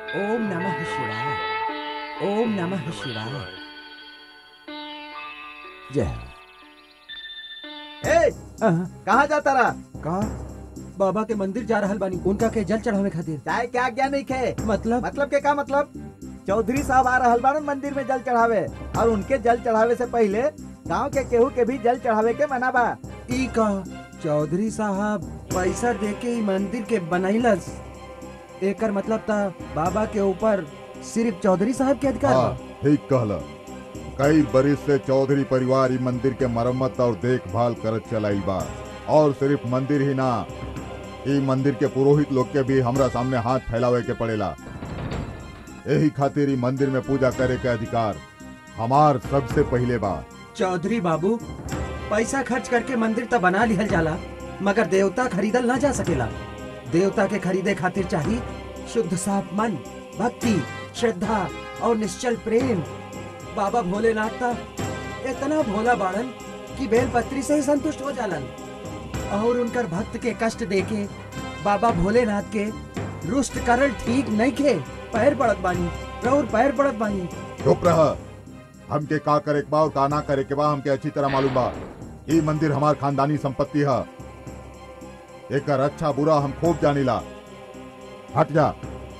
ओम नमः शिवाय ओम नमः शिवाय जय हो। ए अहाँ, कहाँ जाता रहा का बाबा के मंदिर जा रहल बानी उनका के जल चढ़ावे खातिर चाहे क्या क्या नहीं खे मतलब मतलब के का मतलब चौधरी साहब आ रहल बारन मंदिर में जल चढ़ावे और उनके जल चढ़ावे से पहले गांव के केहू के भी जल चढ़ावे के मना बा ई का चौधरी साहब पैसा दे के ई मंदिर के बनैलस एकर मतलब था बाबा के ऊपर सिर्फ चौधरी साहब के अधिकार हाँ बा ठीक कहला कई बरिस से चौधरी परिवार ई मंदिर के मरम्मत और देखभाल करत चलाइल बा और सिर्फ मंदिर ही ना ई मंदिर के पुरोहित लोग के भी हमरा सामने हाथ फैलावे के पड़ेला यही खातिर ई मंदिर में पूजा करे के अधिकार हमार सबसे पहले बा चौधरी बाबू पैसा खर्च करके मंदिर तो बना लिहल जाला मगर देवता खरीदल ना जा सकेला देवता के खरीदे खातिर चाहिए शुद्ध साफ मन भक्ति श्रद्धा और निश्चल प्रेम बाबा भोलेनाथ ता इतना भोला बाड़न कि बेलपत्री से ही संतुष्ट हो जालन और उनकर भक्त के कष्ट देके बाबा भोलेनाथ के रुष्ट करल ठीक नहीं खे पैर पड़त बानी रौर पैर पड़त बानी चुप रह हमके का करे के बा और का ना करे के बा हमके अच्छी तरह मालूम बा ई मंदिर हमार खानदानी संपत्ति है एकर अच्छा बुरा हम खूब जानीला हट जा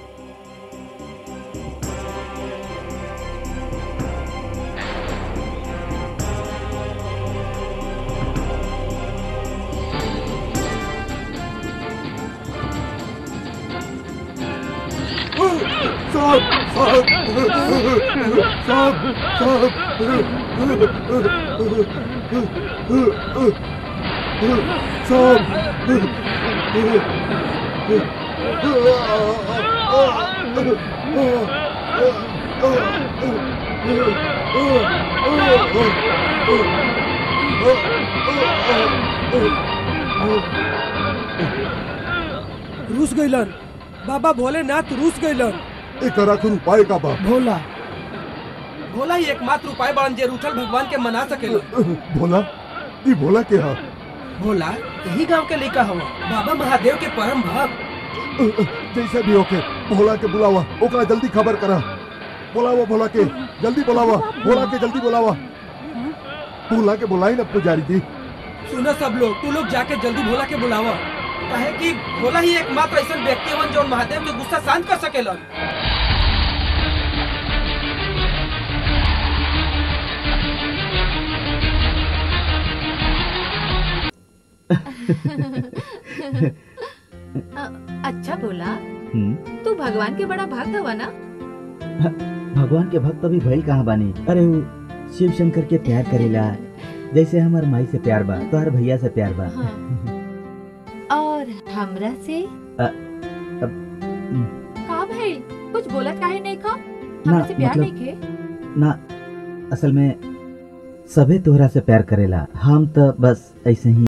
रूस गईलन बाबा भोलेनाथ रूस गईलन एकर आखिर उपाय का बा भोला भोला ही एकमात्र उपाय बाड़न जे रूठल भगवान के मना सकेला भोला ई भोला के हा भोला यही गांव के लड़का हवा बाबा महादेव के परम भक्त जैसे भी होके भोला के बुलावा ओकरा जल्दी खबर करा बुलावा भोला के जल्दी बुलावा भोला के जल्दी बुलावा भोला के बुलाई ना पुजारी जी सुनो सब लोग तू लोग जाके जल्दी भोला के बुलावा कहे कि भोला ही एकमात्र ऐसा व्यक्ति हवन जो महादेव के गुस्सा शांत कर सकेलन अच्छा बोला हम्म, तू भगवान के बड़ा भक्त हवा ना भगवान के भक्त अभी भइल कहाँ बानी अरे वो शिव शंकर के प्यार करेला जैसे हमार माई से प्यार बा तोहर भैया से प्यार बा हाँ। और हमरा से अब, का भइल कुछ बोलत काहे नहीं खा ना, हमरा से प्यार मतलब- नहीं खे ना असल में सभे तोहरा से प्यार करेला हम तो बस ऐसे ही